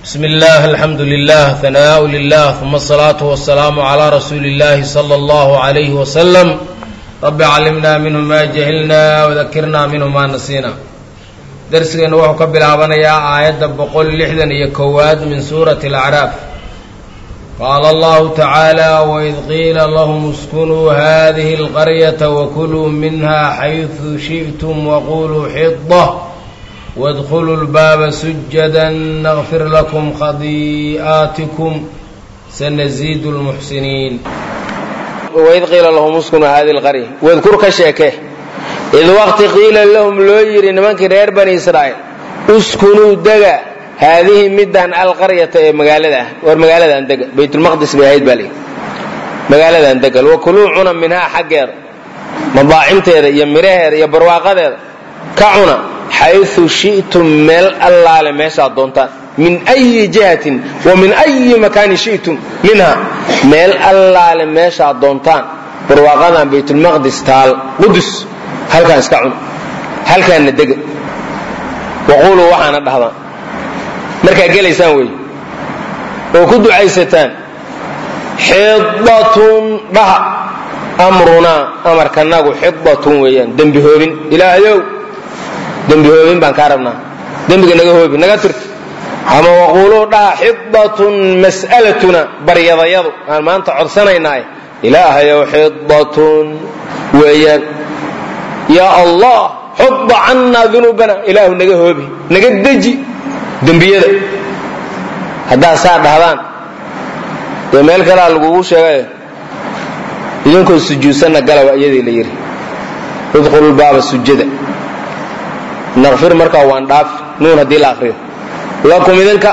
بسم الله الحمد لله ثناء لله ثم الصلاة والسلام على رسول الله صلى الله عليه وسلم رب علمنا منه ما جهلنا وذكرنا منه ما نسينا درسgeenu wuxuu ka bilaabanayaa aayadda boqol lixdan iyo kowaad min suurati الأعراaf qaala allahu tacaala waid qiila lahum iskunuu hadihi اlqaryata wakuluu minha xayثu shiئtum waquluu xida wاdkuluu اlbaaba sujada nغfir lakum khadii'aatikum sanaziidu اlmuxsiniin waid qiila lahum iskunuu hadihi اlqarya wadkur ka sheeke id waqti qiila lahum loo yidhi nimankii reer bani israa'iil uskunuu dega haadihi middan alqaryata ee magaalada ah war magaaladan dega baytulmaqdis bay ahayd baa layidhi magaaladan degal wakuluu cuna minhaa xaggeeda madaacimteeda iyo midhaheeda iyo barwaaqadeeda ka cuna xayثu shi'tum meel allaale meeshaad doontaan min أyi jihatin wa min أyi makaanin shi'tum minha meel allaale meeshaad doontaan barwaaqadan baytulmaqdis taal qudus halkaan iska cun halkaanna dega waquuluu waxaana dhahdaan markaad gelaysaan wey oo ku ducaysataan xidatun dhaha amrunaa amarkanagu xidatun weeyaan dembi hoobin ilaahayow dembi hoobin baan kaa rabnaa dembiga naga hoobi naga tirti ama waquuluu dhaha xidatun mas'alatuna baryadayadu aan maanta codsanaynaaye ilaahayow xidatun weeyaan yaa allah xudda cannaa dunuubana ilaahu naga hoobi naga deji dembiyada haddaad saa dhahdaan dee meel kalea lagugu sheegay idinkoo sujuudsanna galawa iyadii la yidhi idkhulu lbaaba sujada naqfir markaa waan dhaafi nuun haddii la akriyo lakum idinka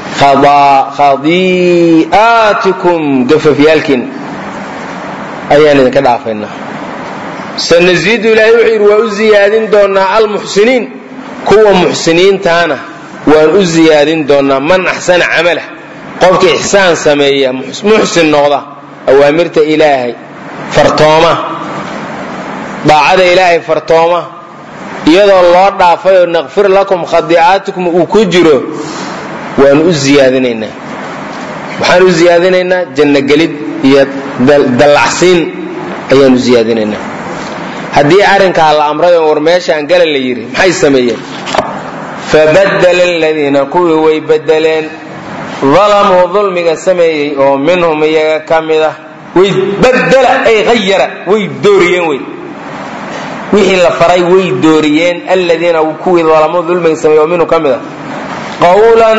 khadii'aatikum gafafyaalkiina ayaan idinka dhaafaynaa sanaziidu ilaahay wuxuu yidhi waa u ziyaadin doonnaa almuxsiniin kuwa muxsiniintaana waan u ziyaadin doonnaa man axsana camalah qofka ixsaan sameeya muxsin noqda awaamirta ilaahay fartooma daacada ilaahay fartooma iyadoo loo dhaafayoo naqfir lakum khadiicaatikum uu ku jiro waan u ziyaadinaynaa waxaan u ziyaadinaynaa jannogelid iyo dallacsiin ayaan u ziyaadinaynaa haddii arrinkaa la amray oo war meeshaan gala la yidhi maxay sameeyeen fabadala aladiina kuwii way bedeleen dalamuu dulmiga sameeyey oo minhum iyaga ka mid ah way badala ay hayara way dooriyeen wey wixii la faray way dooriyeen aladiina kuwii dalamuu dulmiga sameeyey oo minhum ka mid ah qawlan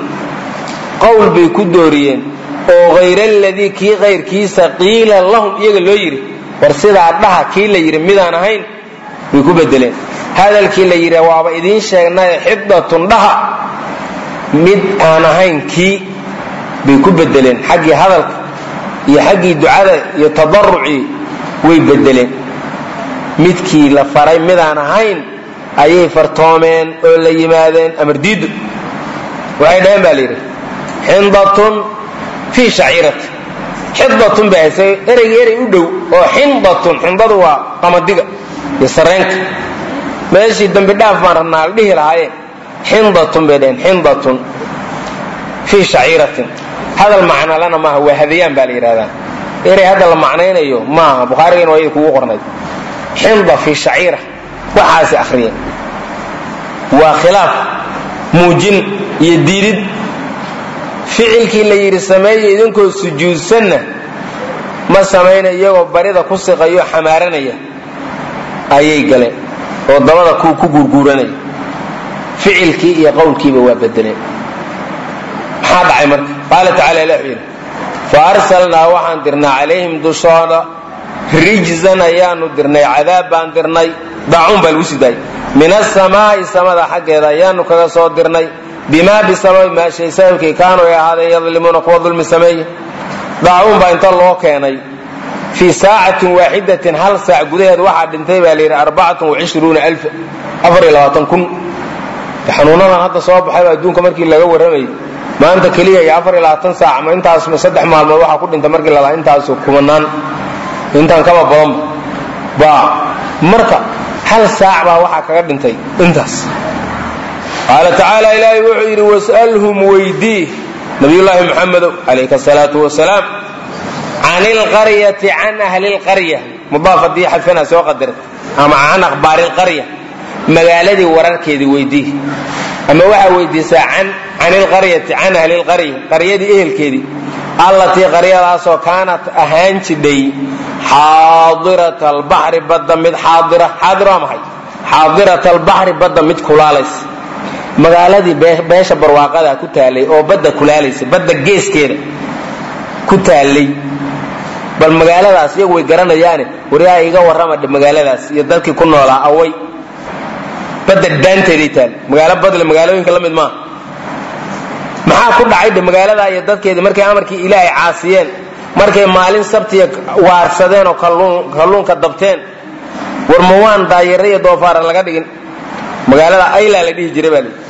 qowl bay ku dooriyeen oo hayra aladii kii kayrkiisa qiila lahum iyaga loo yidhi war sidaa dhaha kii la yidhi midaan ahayn way ku bedeleen hadalkii la yidhi waaba idiin sheegnayo xidatun dhaha mid aan ahayn kii bay ku bedeleen xaggii hadalka iyo xaggii ducada iyo tadarucii way bedeleen midkii la faray midaan ahayn ayay fartoomeen oo la yimaadeen amardiidu waxay dhaheen baa la yidhi xindatun fii shaciirati xidatun bay haysay ereyga erey u dhow oo xindatun xindadu waa qamadiga iyo sareenka meeshii dambi dhaaf baan rabnaa la dhihi lahaayeen xindatun bay dhaheen xindatun fii shaciiratin hadal macnalana maaha waa hadayaan baa la yidhahdaa erey hadda la macnaynayo maaha bukhaarigana waa kugu qornay xinda fii shaciira waxaasi akhriyeen waa khilaaf muujin iyo diidid ficilkii la yidhi sameeya idinkoo sujuudsanna ma samayna iyagoo barida ku siqayo xamaaranaya ayay galeen oo dabada ku guurguuranaya ficilkii iyo qowlkiiba waa bedeleen maxaa dhacay marka qaala tacala ilah wuxuu yidhi fa arsalnaa waxaan dirnay calayhim dushooda rijzan ayaanu dirnay cadaab baan dirnay daacuun baa lagu sii daayay min asamaa'i samada xaggeeda ayaanu kaga soo dirnay bimaa bisababi maa shay sababkii kaanuu ay ahaadeen yadlimuuna kuwa dulmi sameeya daacuun baa inta loo keenay fii saacatin waaxidatin hal saac gudaheed waxaa dhintay baa layidhi arbacatun wacishruuna alfa afar iyo labaatan kun xanuunadan hadda soo baxayba adduunka markii laga warramayay maanta keliya iyo afar iyo labaatan saac ama intaas saddex maalmood waxaa ku dhintay markii lalaa intaasu kumanaan intaan kaba badanba baa marka hal saac baa waxaa kaga dhintay intaas qaala tacaala ilaahay wuxuu yidhi was'alhum weydii nabiyullaahi muxamedow calayka asalaatu wasalaam can ilqaryati can ahli lqarya mudaaf haddii xadfana soo qadarta ama can akhbaari lqarya magaaladii wararkeedii weydii ama waxaa weydiisaa can ilqaryati can ahli lqarya qaryadii ehelkeedii allatii qaryadaasoo kaanat ahaan jidhay xaadirata albaxri badda mid xaadira xaadir waa maxay xaadirata albaxri badda mid kulaalaysa magaaladii beesha barwaaqada ku taalay oo badda kulaalaysa badda geeskeeda ku taalay bal magaaladaas iyagu way garanayaane waryaa iga warrama magaaladaas iyo dadkii ku noolaa away badda daanteeday taal magaalo badle magaalooyinka la mid maaha maxaa ku dhacay dhe magaaladaa iyo dadkeedii markay amarkii ilaahay caasiyeen markay maalin sabtiya waarsadeen oo kalluunka dabteen war ma waan daayare iyo doofaara laga dhigin magaalada aylaa la dhihi jiray baa lii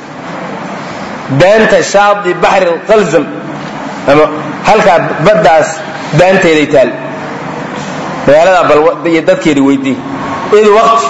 daanta shaadi baxri qalzam ama halkaa baddaas daanteeday taal magaaladaa bal iyo dadkeedii weydii id waqti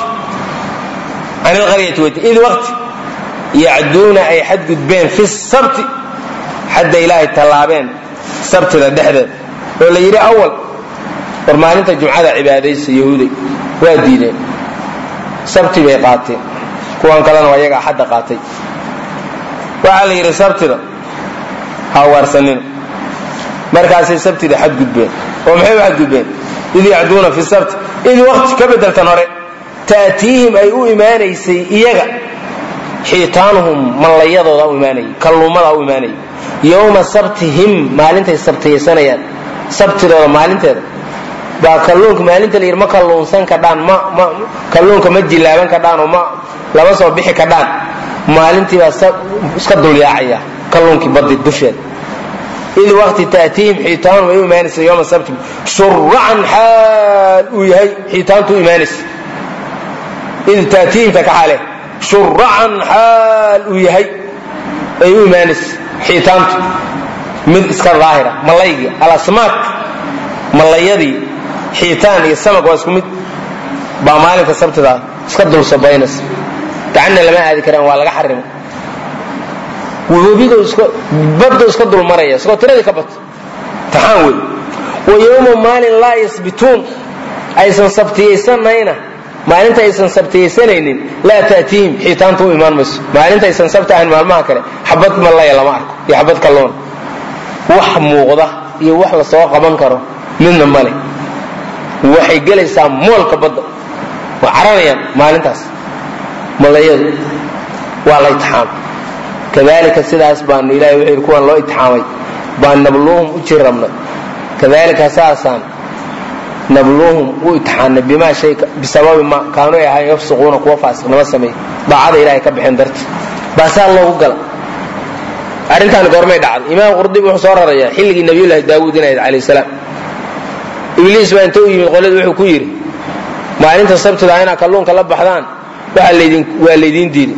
can ilqaryati weydii id waqti yacduuna ay xadgudbeen fi sabti xadda ilaahay tallaabeen sabtida dhexdeed oo la yidhi awal war maalinta jumcada cibaadaysa yahuuday waa diideen sabti bay qaateen kuwan kalena waa iyaga axadda qaatay waxaa la yidhi sabtida ha waarsanina markaasay sabtida xadgudbeen oo maxay u xadgudbeen id yacduuna fi sabti id waqti ka bedeltan hore ta'tiihim ay u imaanaysay iyaga xiitaanuhum mallayadooda u imaanayay kalluumada u imaanayay yowma sabtihim maalintay sabtiyaysanayaan sabtidooda maalinteeda baa kalluunka maalinta la yidhi ma kalluunsan kadhaan ma ma kalluunka ma jilaaban kadhaan oo ma lama soo bixi kadhaan maalintii baa iska dulyaacaya kalluunkii baddi dusheeda id waqti ta'tiihim xiitaanum ay u imaanaysa yowma sabti shuracan xaal uu yahay xiitaantu u imaanaysa id ta'tiihimta ka xaale shuracan xaal uu yahay ay u imaanaysa xiitaantu mid iska daahira malaygii alasmaak mallayadii xiitaan iyo samag waa isku mid baa maalinka sabtida iska dul sabaynaysa gacanna lama aadi karaan waa laga xarimo webiga baddu iska dul maraya isagoo tiradii ka bato taxaan wey wa yowma maalin laa yasbituun aysan sabtiyaysanayna maalinta aysan sabtiyaysanaynin laa ta'tiihim xiitaantu u imaan mayso maalinta aysan sabti ahayn maalmaha kale xabad mallaya lama arko iyo xabad kalluuna wax muuqda iyo wax la soo qaban karo midna male waxay gelaysaa moolka badda waa caranayaan maalintaas mallayadu waa la itixaamay kadalika sidaas baanu ilahay wuxuu yidhi kuwan loo itixaamay baan nabluuhum u jirrabnay kadalika saasaan nabluuhum u itixaanay bimaa shay bisababi ma kaanuu ay ahayn yafsuquuna kuwa faasiqnimo sameey daacada ilahay ka bixin darti baa saa loogu gala arrintaani goormay dhacday imaam qurdibi wuxuu soo rarayaa xilligii nabiyullaahi daawuud inay alayh salaam ibliis baa inta u yimid qolada wuxuu ku yidhi maalinta sabtida inaad kalluunka la baxdaan waa laydiin diiday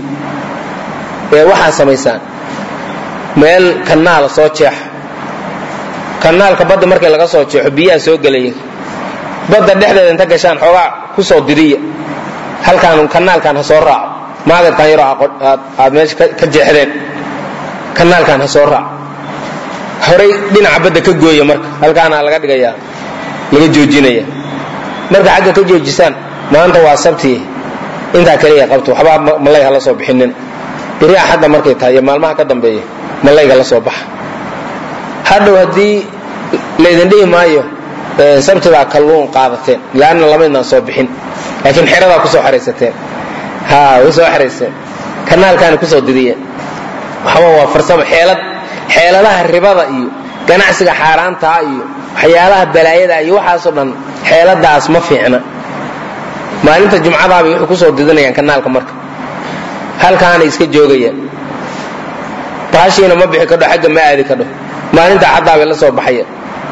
ee waxaad samaysaan meel kanaala soo jeexa kanaalka badda markii laga soo jeexo biyaha soo gelaya badda dhexdeeda inta gashaan xoogaa ku soo diriya halkaan kanaalkan ha soo raaco maagadkan yaroo aad meesha ka jeexdeen kanaalkan ha soo raaco horay dhinaca badda ka gooya marka halkaana laga dhigayaa laga joojinaya marka xagga ka joojisaan maanta waa sabti intaa kaliya qabto waxbaa malay ha la soo bixinin beri axadda markay tahay iyo maalmaha ka dambeeya malayga la soo baxa hadhow haddii laydin dhihi maayo sabtidaa kalluun qaadateen laanna lamaydnaan soo bixin laakiin xeradaa kusoo xaraysateen ha way soo xarayseen kanaalkaana kusoo didiyeen waxba waa farsamo xeelad xeeladaha ribada iyo ganacsiga xaaraantaa iyo waxyaalaha balaayada iyo waxaasoo dhan xeeladaas ma fiicna maalinta jumcadaabay waxay kusoo didinayaan kanaalka marka halkaana iska joogayaan baashiina ma bixi kadho xagga ma aadi kadho maalinta caddaabay la soo baxaya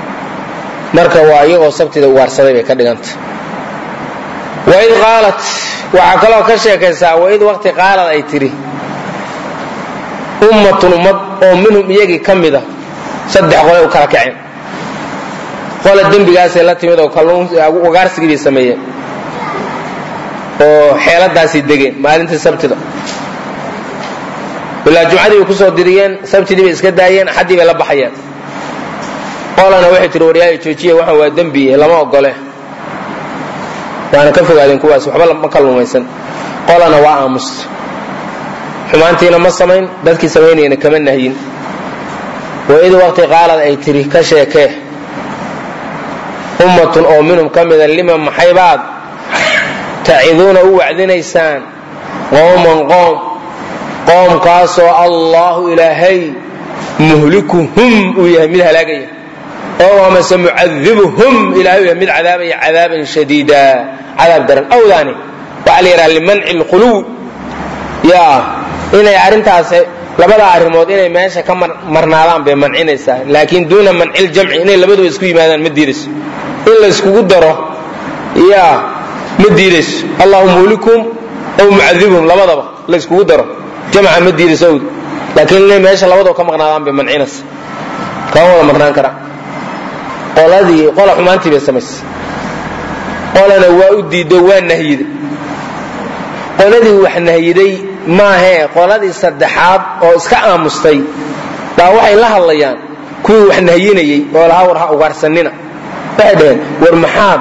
marka waa iyagoo sabtida uwaarsaday bay ka dhiganta waid qaalat waxaa kaloo ka sheekaysaa waid waqti qaalad ay tidhi ummatun ummad oo minhum iyagii ka mida saddex qolay u kala kaceen qola dembigaasay la timid oo wagaarsigii bay sameeyeen oo xeeladaasay degeen maalintii sabtida ilaa jumcadii bay kusoo diriyeen sabtidii bay iska daayeen axaddii bay la baxayeen qolana waxay tihi waryaaya joojiya waxaan waa dembi lama ogole waana ka fogaadeen kuwaas waxba ma kalluumaysan qolana waa aamusta xumaantiina ma samayn dadkii samaynayana kama nahyin waid waqti qaalad ay tiri ka sheekee ummatun oo minhum ka mida lima maxaybaad taciduuna u wacdinaysaan qowman qoom qoomkaasoo allaahu ilaahay muhlikuhum uu yahay mid halaagaya oo amase mucadibuhum ilahay uu yahay mid cadaabaya cadaaban shadiida cadaab daran awdaani waxaa la yidhaha limanci lquluw ya inay arrintaas labada arrimood inay meesha ka marnaadaan bay mancinaysaa laakiin duuna manci ljamci inay labaduba isku yimaadaan ma diidayso in la yskugu daro ya ma diidayso allahu muhlikum aw mucadibuhum labadaba la yskugu daro jamca ma diidayso awd laakiin inay meesha labadaba ka maqnaadaan bay mancinaysa kama wada marnaan kara qoladii qola xumaantii bay samaysay qolana waa u diido waa nahyiday qoladii wax nahyiday maahee qoladii saddexaad oo iska aamustay baa waxay la hadlayaan kuwii wax nahyinayey oo lahaa war ha ugaarsanina waxay dhaheen war maxaad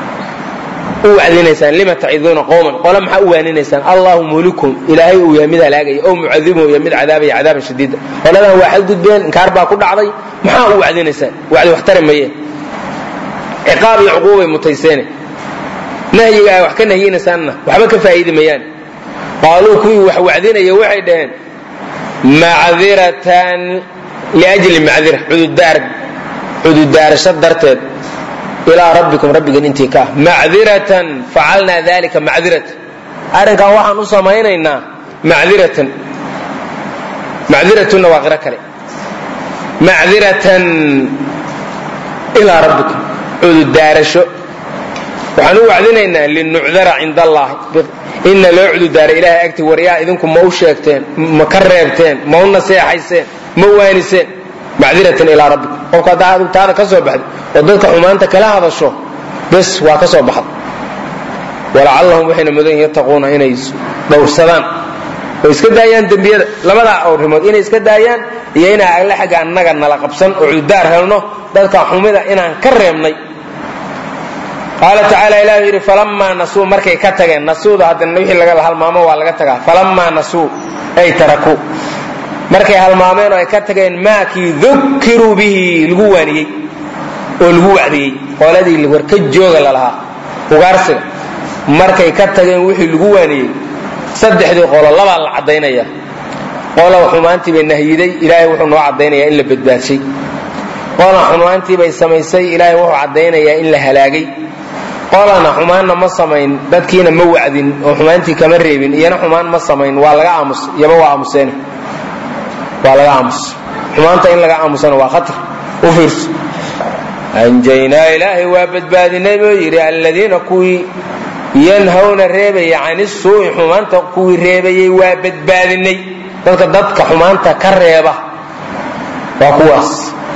u wacdinaysaan lima taciduuna qowman qole maxaa u waaninaysaan allahu muhlikum ilaahay uu yahay mid halaagaya ow mucadibuhu yahay mid cadaabaya cadaaban shadiida qoladan waa xadgudbeen inkaar baa ku dhacday maxaa u wacdinaysaan wacdi wax tari maye ciqaab iyo cuquubay mutayseene nahyiga ay wax ka nahyinaysaanna waxba ka faa'iidi mayaan qaaluu kuwii wax wacdinaya waxay dhaheen macdiratan liajli macdira cududaarasho darteed ilaa rabbikum rabbigan intii ka ah macdiratan facalnaa dalika macdiratan arrinkan waxaan u samaynaynaa macdiratan macdiratunna waa qiro kale macdiratan ilaa rabbikum cududaarasho waxaan u wacdinaynaa linucdara cind allahi inna loo cududaaray ilahay agti waryaa idinku ma u sheegteen ma ka reebteen ma u naseexayseen ma waaniseen macdiratan ilaa rabbikum qofka haddaa adigu taada ka soo baxday oo dadka xumaanta kala hadasho bes waa ka soo baxda walacallahum waxayna mudan yihin yattaquuna inay dhowrsadaan oo iska daayaan dembiyada labadaa awrimood inay iska daayaan iyo inaa alle xagga annaga nala qabsan oo cududaar helno dadka xumida inaan ka reebnay qaala tacaala ilah yidhi falamaa nasuu markay ka tageen nasuuda haddana wixii laga halmaamo waa laga tagaa falamaa nasuu ay tarakuu markay halmaameen oo ay ka tageen maakii dukiruu bihi lagu waaniyey oo lagu wacdiyey qoladii war ka jooga lalahaa ugaarsiga markay ka tageen wixii lagu waaniyey saddexdii qolo labaa la caddaynaya qola xumaantii bay nahyiday ilaahay wuxuu noo caddaynayaa in la badbaadshay qola xumaantii bay samaysay ilaahay wuxuu caddaynayaa in la halaagay qolana xumaanna ma samayn dadkiina ma wacdin oo xumaantii kama reebin iyana xumaan ma samayn waa laga aamus iyaba waa aamuseen waa laga aamus xumaanta in laga aamusana waa khatar u fiirso anjaynaa ilaahay waa badbaadinay buu yidhi alladiina kuwii yanhawna reebaya cani suu'i xumaanta kuwii reebayay waa badbaadinay dadka dadka xumaanta ka reeba waa kuwaas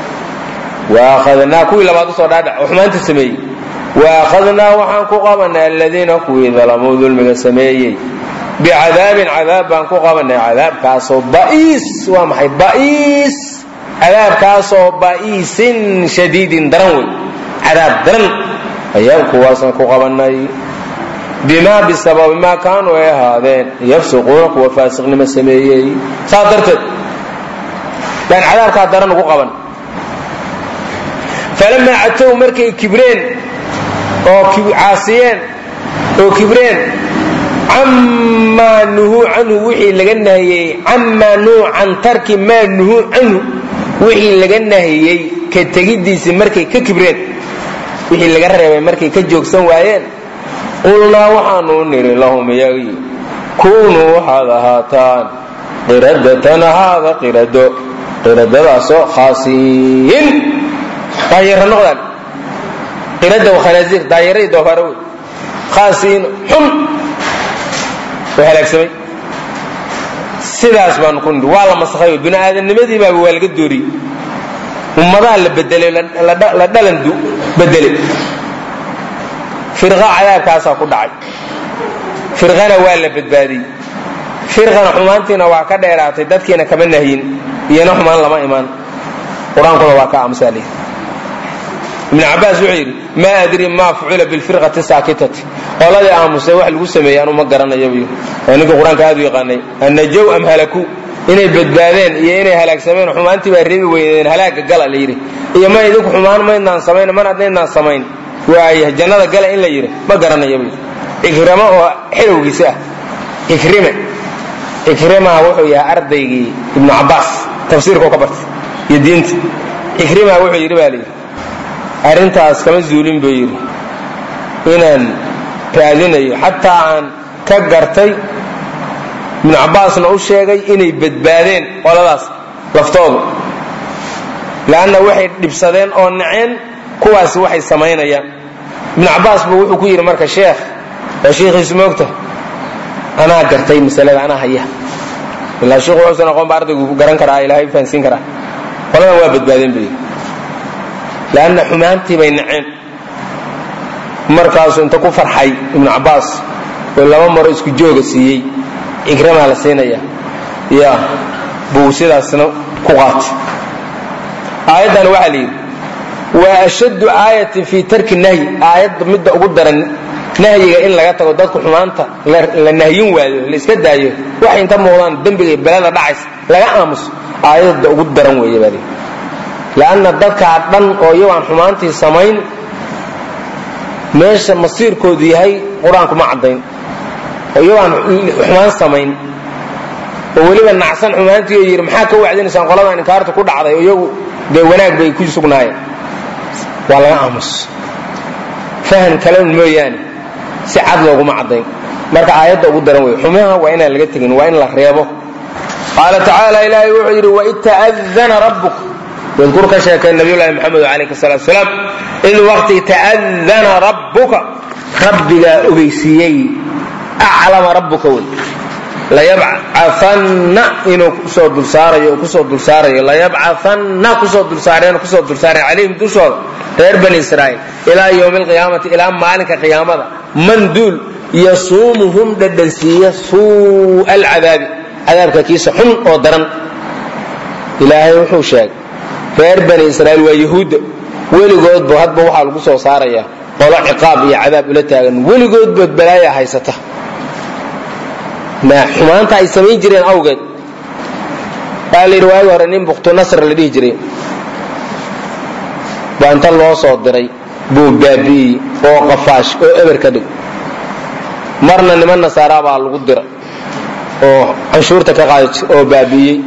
waakhadnaa kuwii labaad usoo dhaadhac oo xumaanta sameeyey waakhadnaa waxaan ku qabanay aladiina kuwii dalamuu dulmiga sameeyey bicadaabin cadaab baan ku qabanay cadaabkaasoo ba'iis waa maxay ba'iis cadaabkaasoo ba'iisin shadiidin daran wey cadaab daran ayaan kuwaasna ku qabanay bimaa bisababi maa kaanuu ay ahaadeen yafsuquuna kuwa faasiqnimo sameeyey saas darteed baan cadaabkaa daran ugu qaban falamaa catow markay kibreen oo caasiyeen oo kibreen camaa nuhuu canhu wixii laga nahiyey camaa nuhu can tarki maa nuhuu canhu wixii laga nahiyey ka tegiddiisii markay ka kibreen wixii laga reebay markay ka joogsan waayeen qulnaa waxaanu nidhi lahum iyagii kuunuu waxaad ahaataan qiradatan ahaada qirado qiradadaasoo khaasiin daayara noqdaan qirada wa khanaasiir daayaradii doofaara wey khaasiin xun oo halaagsamay sidaas baanu ku nidhi waa la masakhay bini aadamnimadii baaba waa laga dooriyey ummadaha la bedelay la dhalan bedelay firqa cadaabkaasaa ku dhacay firqana waa la badbaadiyey firqana xumaantiina waa ka dheeraatay dadkiina kama nahyin iyona xumaan lama imaan qur-aankuna waa ka aamusaal ibn cabaas wuxuu yidhi maa adri ma fucila bilfirqati saakitati qoladii aamusay wax lagu sameeyey anu ma garanayabu oo ninka qur-aanka aad u yaqaanay annajow am halaku inay badbaadeen iyo inay halaagsameen xumaantii baa reebi weydeen halaaga gala la yidhi iyo ma idinku xumaan maydnaan samayn mar haddaydnaan samayn waaya jannada gala in la yidhi ma garanayabu yidhi ikrama oo xilowgiisa ah ikrime ikrimaa wuxuu yahay ardaygii ibnu cabaas tafsiirkao ka bartay iyo diinta ikrimaa wuxuu yidhi baa layidhi arrintaas kama zuulin buu yidhi inaan raadinayo xataa aan ka gartay ibnu cabbaasna u sheegay inay badbaadeen qoladaas laftoodu leanna waxay dhibsadeen oo naceen kuwaasi waxay samaynayaan ibnu cabbaas buu wuxuu ku yidhi marka sheekh waa shiikhiisu moogta anaa gartay masalada anaa haya ilaa shiikhu wuxuusan aqoon ba ardaygu garan karaa ilaahay fahansiin karaa qoladan waa badbaadeen buu yidhi lanna xumaantii bay naceen markaasuu inta ku farxay ibnu cabbaas oo laba maro isku jooga siiyey ikramaa la siinaya ya buu sidaasna ku qaatay aayaddan waxaa la yidhi waa ashaddu aayatin fii tarki nahyi aayadda midda ugu daran nahyiga in laga tago dadku xumaanta la nahyin waayo la iska daayo waxay inta muuqdaan dembiga iyo belada dhacaysa laga aamuso aayadda ugu daran weeye baa layidhi lanna dadkaa dhan oo iyago aan xumaantii samayn meesha masiirkoodu yahay qur-aanku ma caddayn oo iyagoo aan xumaan samayn oo weliba nacsan xumaantii oo yidhi maxaa ka wacdinaysaan qoladan inkaarta ku dhacday oo iyagu dee wanaag bay ku sugnaayeen waa laga aamus fahan kalen mooyaane si cad looguma caddayn marka aayadda ugu daran wey xumaha waa inaan laga tegin waa in la reebo qaala tacaala ilaahay wuxuu yidhi waid ta'adana rabbuk wadkur ka sheekay nabiyulahi maxamed alayh salaatu salaam id waqti ta'adana rabbuka rabbigaa ogeysiiyey aclama rabbuka wey layabcaanna inuu kusoo dulsaarayo kusoo dulsaarayo layabcaanna kusoo dulsaareen kusoo dulsaareen calayhim dushooda reer bani israa'iil ilaa yowmi alqiyaamati ilaa maalinka qiyaamada man duul yasuumuhum dhadhansiiya suu'a alcadaabi cadaabka kiisa xun oo daran ilaahay wuxuu sheegay reer bani israa'iil waa yahuudda weligoodba hadba waxaa lagu soo saarayaa qolo ciqaab iyo cadaab ula taagan weligoodbood balaaya haysata xumaanta ay samayn jireen awgeed baa la yidhi waagi hore nin buktu nasr la dhihi jiray baa inta loo soo diray buu baabi'iyey oo qafaash oo eber ka dhig marna niman nasaaraa baa lagu dira oo canshuurta ka qaada oo baabi'iyey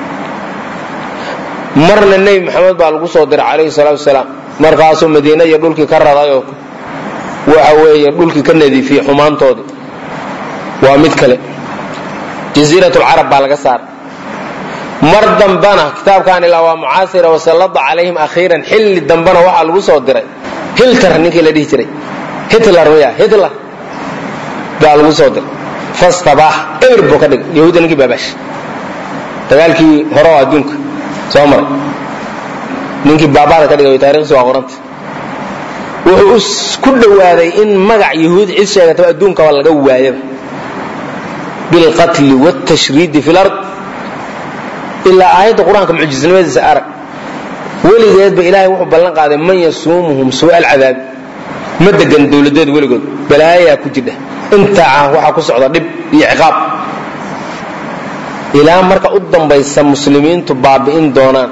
marna nebi maxamed baa lagu soo diray calayhi salaatu wasalaam markaasuu madiine iyo dhulkii ka radayoo waxa weeye dhulkii ka nadiifiyey xumaantoodii waa mid kale jasiirat lcarab baa laga saaray mar dambana kitaabkan ilaa waa mucaasira wasallada calayhim akhiiran xilli dambana waxaa lagu soo diray hilter ninkii la dhihi jiray hitler miya hitler baa lagu soo diray fastabaax eber buu ka dhigay yahuudda ninkii baabash dagaalkii hore oo adduunka soo maray ninkii baabada ka dhigay taarikhdiisa waa qoranta wuxuu ku dhowaaday in magac yahuud cid sheegataba adduunkaba laga waayaba bilqatli wاtashriidi fi lard ilaa aayadda qur-aanka mucjisnimadiisa arag weligeedba ilaahay wuxuu ballan qaaday man yasuumuhum suu'a alcadaabi ma degan dowladeed weligood balaayaa ku jidha intaa waxaa ku socda dhib iyo ciqaab ilaa marka u dambaysa muslimiintu baabi'in doonaan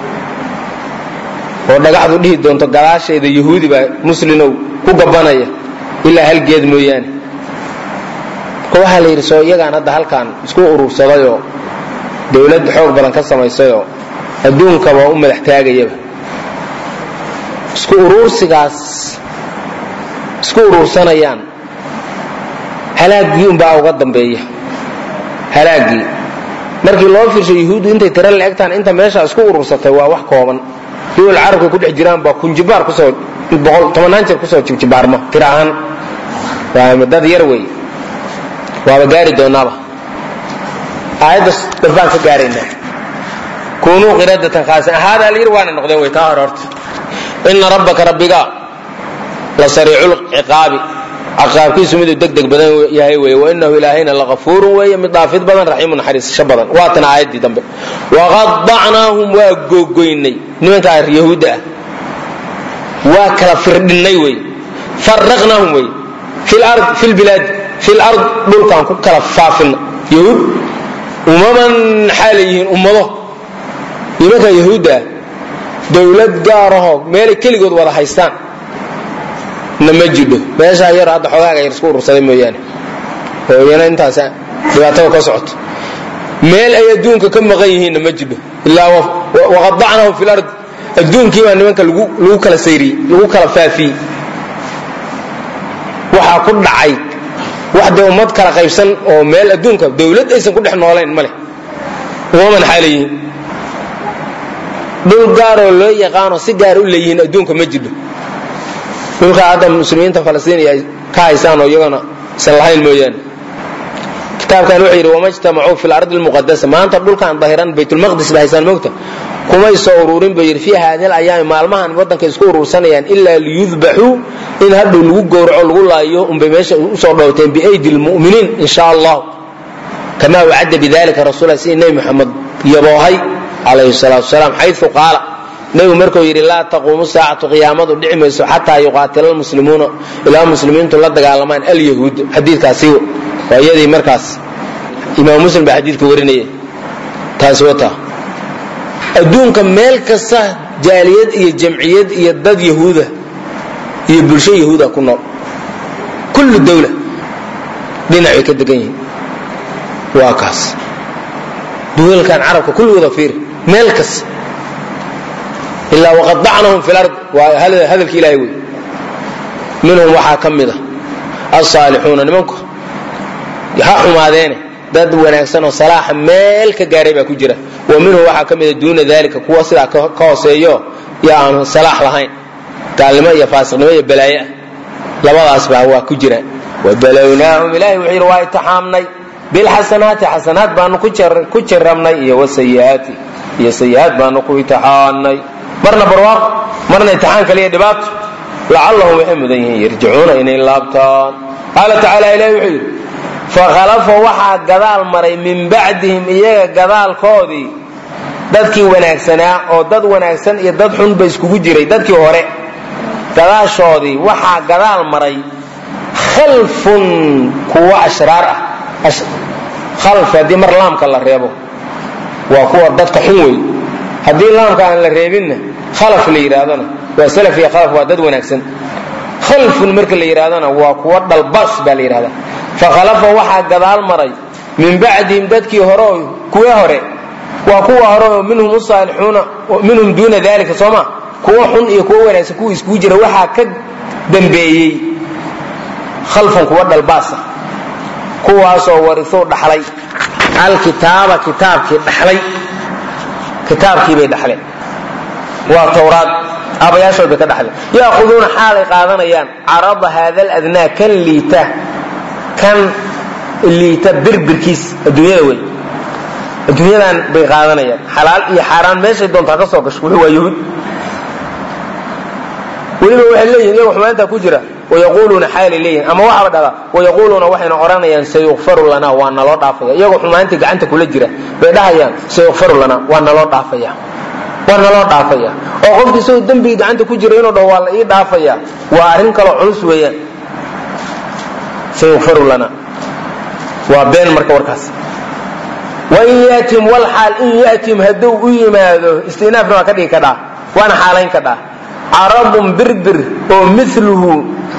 oo dhagaxdu dhihi doonto gadaasheeda yahuudi baa muslinow ku gabanaya ilaa hal geed mooyaane marka waxaa la yidhi soo iyagaan hadda halkan isku urursadayoo dowlad xoog badan ka samaysayoo adduunkaba u madax taagayaba isku uruursigaas isku uruursanayaan halaaggii unbaa uga dambeeya halaaggii markii loo fiirsho yahuuddu intay tira la egtaan inta meesha isku urursatay waa wax kooban duwal carabka ku dhex jiraan baa kunjibaar kusoo tobanaan jeer kusoo jibjibaarma tira ahaan waa dad yar wey waaba gaari doonaaba aayaddas dambaan ka gaaraynaa kunuu qiradatan khaasin ahaadaa la yidhi waana noqdeen way taa hore horta ina rabbaka rabbiga la sariicu lciqaabi caqaabkiisu miduu deg deg badan yahay weye wainahu ilaahayna lakafuurun weeye mid dhaafid badan raxiimu naxariisasho badan waatana aayaddii dambe waqadacnaahum waa googoynay nimankaa yahuudda ah waa kala firdhinnay wey faraqnaahum wey fi lbilaadi fi lard dhulkaan ku kala faafina yahuud umaman xaalay yihiin ummado nimankaa yahuudda ah dowlad gaarahoo meelay keligood wada haystaan na ma jidho meeshaa yar hadda xogaaga yar isku urursaday mooyaane oo iyana intaas dhibaatada ka socoto meel ay adduunka ka maqan yihiinna ma jidho ilaa waqadacnahum fi lard adduunkii baa nimanka lagu kala sayriyey lagu kala faafiyey waxaa ku dhacay wax dee ummad kala qaybsan oo meel adduunka dowlad aysan ku dhex noolayn ma leh umaman xaala yihiin dhul gaaroo loo yaqaanoo si gaar u leeyihiin adduunka ma jidho dhulkaa hadda muslimiinta falastiiniya ay ka haysaan oo iyagana isan lahayn mooyaane kitaabkan wuxuu yidhi wama jtamacuu fi lardi lmuqadasa maanta dhulkan dahiran baytulmaqdis ba haysaan moogta kumay soo ururin buu yidhi fii haadi alayaami maalmahan waddanka isku urursanayaan ilaa liyudbaxuu in hadhow lagu gowraco lagu laayo unbay meesha usoo dhowteen biaydi lmu'miniin in sha allah kamaa wacadda bidalika rasuula sidii nebi moxamed yaboohay calayhi salaatu wasalaam xayu qaala nebigu markuu yidhi laa taquumu saacatu qiyaamadu dhici mayso xataa yuqaatila lmuslimuuna ilaa muslimiintu la dagaalamaan alyahuud xadiikaasi waa iyadii markaas imaam muslim baa xadiidka warinaya taasi wata adduunka meel kasta jaaliyad iyo jamciyad iyo dad yahuuda iyo bulsho yahuuda ku nool kullu dawla dhinacay ka degan yihiin waa kaas duwalkan carabka kulligooda fiiri meel kasta ilaa waqadacnahum fi lard waa hadalki ilahay wey minhum waxaa ka mid a alsaalixuuna nimanku ha xumaadeene dad wanaagsan oo salaaxa meel ka gaaray baa ku jira wa minhu waxaa ka mida duuna dalika kuwa sidaa ka hooseeyo yo aan salaax lahayn gaalnimo iyo faasiqnimo iyo balaaye ah labadaas baa waa ku jiraan wabalownaahum ilahay wuxuu yidhi waa itixaamnay bilxasanaati xasanaad baanu ku jarabnay iyo wasayiaati iyo sayiaad baanu ku itixaannay marna barwaaq marna itixaan kaliya dhibaato lacallahum waxay mudan yihiin yarjicuuna inay laabtaan qaala tacaala ilahi wuxuu yidhi fakhalafa waxaa gadaal maray min bacdihim iyaga gadaalkoodii dadkii wanaagsanaa oo dad wanaagsan iyo dad xun ba iskugu jiray dadkii hore gadaashoodii waxaa gadaal maray khalfun kuwa ashraar ah khalf haddii mar laamka la reebo waa kuwa dadka xun wey haddii laamka aan la reebinna khalaf la yidhaahdona waa salaf iyo khalaf waa dad wanaagsan khalfun marka la yidhahdona waa kuwa dhalbas baa la yidhahdaa fakhalafa waxaa gadaal maray min bacdihim dadkii hore kuwa hore waa kuwa hore oo minhum usaalixuuna minhum duuna dalika sooma kuwa xun iyo kuwa wanaagsan kuwa iskugu jira waxaa ka dambeeyey khalfun kuwa dhalbaasa kuwaasoo warisuu dhaxlay alkitaaba kitaabkii dhaxlay kitaabkii bay dhaxleen waa towraad aabayaashood bay ka dhaxleen yaahuduuna xaalay qaadanayaan carada haada ladnaa kan liita kan liita birbirkiis adduunyada wey adduunyadan bay qaadanayaan xalaal iyo xaaraan meeshay doontaa ka soo gasho wuxuu waa yahuud weliba waxay leeyihin iyago xumaantaa ku jira wayaquuluuna xaalay leeyihin ama waxaba dhala wayaquuluuna waxayna odhanayaan sayukfaru lanaa waa naloo dhaafaya iyagoo xumaantii gacanta kula jira bay dhahayaan sayukfaru lanaa waa naloo dhaafaya waa naloo dhaafaya oo qofki isagoo dembigii gacanta ku jira inuu dhaho waa la ii dhaafaya waa arrin kaloo culus weeyaan sayukfaru lanaa waa been marka warkaas wain yatim wlxaal in yatim hadduu u yimaado istinaafna waa ka dhigi kadhaa waana xaalayn kadhaa carabun birbir oo miluhu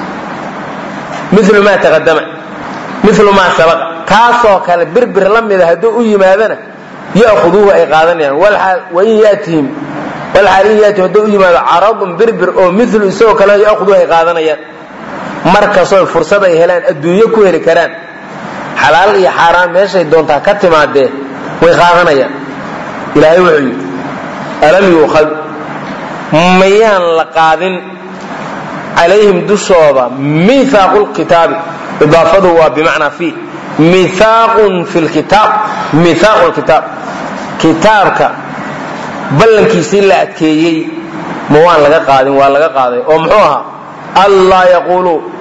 milu maa taqadama milu maa sabaqa kaasoo kale birbir la mida hadduu u yimaadona ya'khuduuhu ay qaadanayaan wain yatihim walxaal in yaatihim hadduu u yimaado carabun birbir oo milu isagoo kale ya'khuduuhu ay qaadanayaan markastoo fursad ay helaan adduunyo ku heli karaan xalaal iyo xaaraan meeshay doontaa ka timaadee way qaadanayaan ilaahay wuxuu yidhi alam yuukhad mayaan la qaadin calayhim dushooda miihaaqu lkitaabi idaafadu waa bimacnaa fi miihaaqun fi lkitaab miihaaqu lkitaab kitaabka ballankiisii la adkeeyey ma waan laga qaadin waa laga qaaday oo muxuu ahaa allaa yaquuluu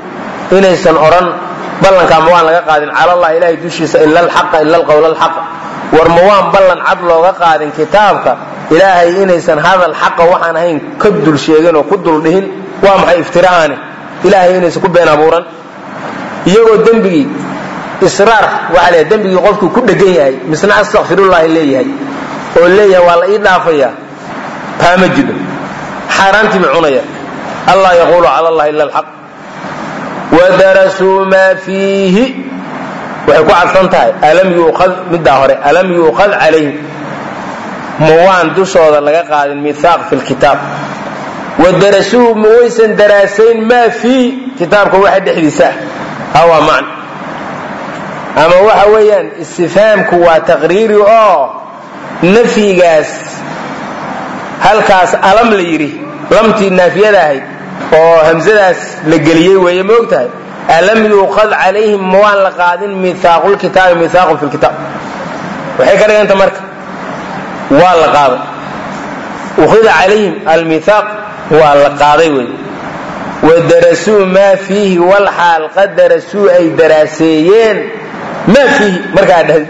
inaysan odhan ballankaa ma waan laga qaadin cala allah ilahay dushiisa ila alxaqa ila alqowla alxaqa war ma waan ballan cad looga qaadin kitaabka ilaahay inaysan hadal xaqa waxaan ahayn ka dul sheegin oo ku dul dhihin waa maxay iftiraa'ani ilaahay inaysan ku been abuuran iyagoo dembigii israar waxaa leeyahay dembigii qofkuu ku dhegan yahay misna astakfirullahi leeyahay oo leeyahay waa la ii dhaafayaa taa ma jiro xaaraantii bay cunaya allah yaquulu cala allahi ila alxaq wadarasuu maa fiihi waxay ku cadfan tahay alam yuuqad middaa hore alam yuuqad calayhim ma waan dushooda laga qaadin mihaaq fi lkitaab wadarasuu ma waysan daraasayn maa fiihi kitaabka waxa dhexdiisa ah hawaa macna ama waxa weeyaan istifhaamku waa taqriiri oo nafyigaas halkaas alam la yidhi lamtii naafiyada ahayd oo hamsadaas la geliyey weeye ma og tahay alam yuuqad calayhim ma waan la qaadin mihaaqulkitaabi mihaaqun fi lkitaab waxay ka dhiganta marka waa la qaaday ukhida calayhim almihaaq waa la qaaday wey wadarasuu maa fiihi walxaal qad darasuu ay daraaseeyeen maa fiihi markaa dhahdi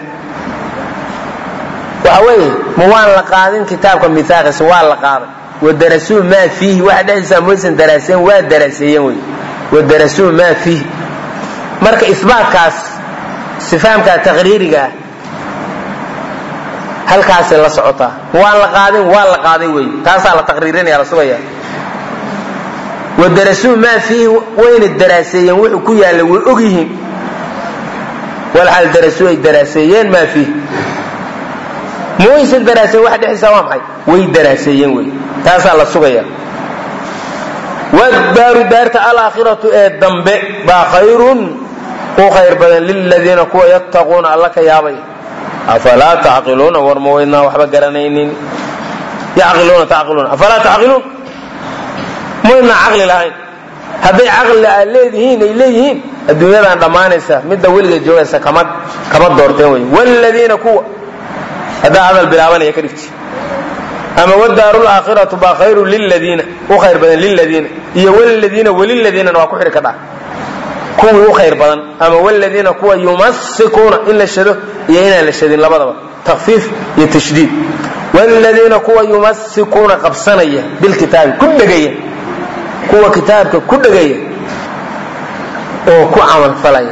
waxa weeye ma waan la qaadin kitaabka miaaqiisa waa la qaaday wadarasuu maa fiihi waxa dhexdiisa maysan daraaseen waa daraaseeyeen wey wadarasuu maa fiihi marka isbaatkaas sifaamkaa taqriiriga ah halkaasay la socotaa waan la qaadin waa la qaaday wey taasaa la taqriirinaya la sugaya wadarasuu maa fiihi wayna daraaseeyeen wuxuu ku yaalla way og yihiin walxaal darasuu ay daraaseeyeen maa fiihi ma waysan daraaseen waxa dhexdiisa waa maxay way daraaseeyeen wey taasaa la sugaya wadaaru daarta alaakhiratu ee dambe baa khayrun u khayr badan liladiina kuwa yattaquuna alla ka yaabay afalaa tacqiluuna war ma waydnaa waxba garanaynin yaqiluuna taqiluuna afalaa tacqiluun maydnaa caqli lahayn hadday caqli aad leedihiin ay leeyihiin adduunyadan dhammaanaysa midda weligeed joogaysa kama kama doorteen wey wladiina kuwa haddaa hadal bilaabanaya ka dhigti ama wadaaru laakhiratu baa khayru liladiina u khayr badan liladiina iyo wladiina weliladiinana waa ku xidhi kadhaa kuwii u khayr badan ama wladiina kuwa yumasikuuna in la shado iyo inaan la shadin labadaba takfiif iyo tashdiid wladiina kuwa yumasikuuna qabsanaya bilkitaabi ku dhegaya kuwa kitaabka ku dhegaya oo ku camalfalaya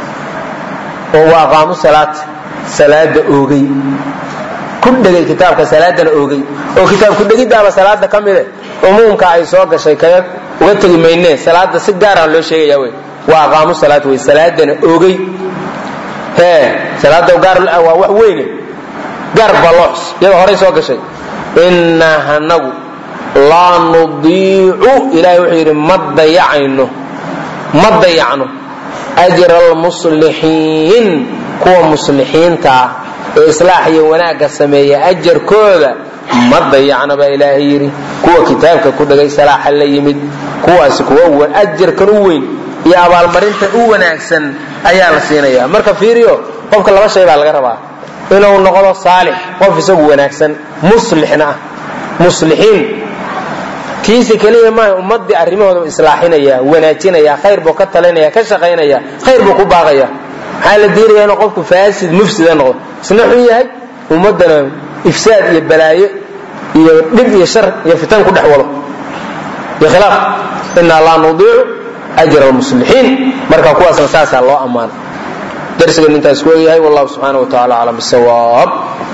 oo wa aqaamu salaata salaada oogay ku dhegay kitaabka salaadana oogay oo kitaab kudhegiddaaba salaada ka mide umuumka ay soo gashay kaga uga tegi maynee salaada si gaara loo sheegaya wey waa aqaamu salaat wey salaadana oogay hee salaada gaar waa wax weyne gaar baloox iyada horay soo gashay innaa hanagu laa nudiicu ilahay wuxuu yidhi ma dayacayno ma dayacno ajra almuslixiin kuwa muslixiinta ah ee islaax iyo wanaagga sameeya ajarkooda ma dayacna baa ilaahay yidhi kuwa kitaabka ku dhagay salaaxa la yimid kuwaasi kuwa ajarkan u weyn iyo abaalmarinta u wanaagsan ayaa la siinaya marka fiiriyo qofka laba shay baa laga rabaa inuu noqdo saalix qof isagu wanaagsan muslixna ah muslixiin kiisi keliya maaha ummadii arrimahooda islaaxinaya wanaajinaya khayr buu ka talinaya ka shaqaynaya khayr buu ku baaqaya maxaa la diiraya inuu qofku faasid mufsida noqdo isna xun yahay ummaddana ifsaad iyo balaayo iyo dhib iyo shar iyo fitan ku dhex wado iyo khilaaf inaa laa nudiicu ajra almuslixiin marka kuwaasna saasaa loo ammaana darsigan intaas ku egyahay wallahu subxaana wa tacala aclam bisawaab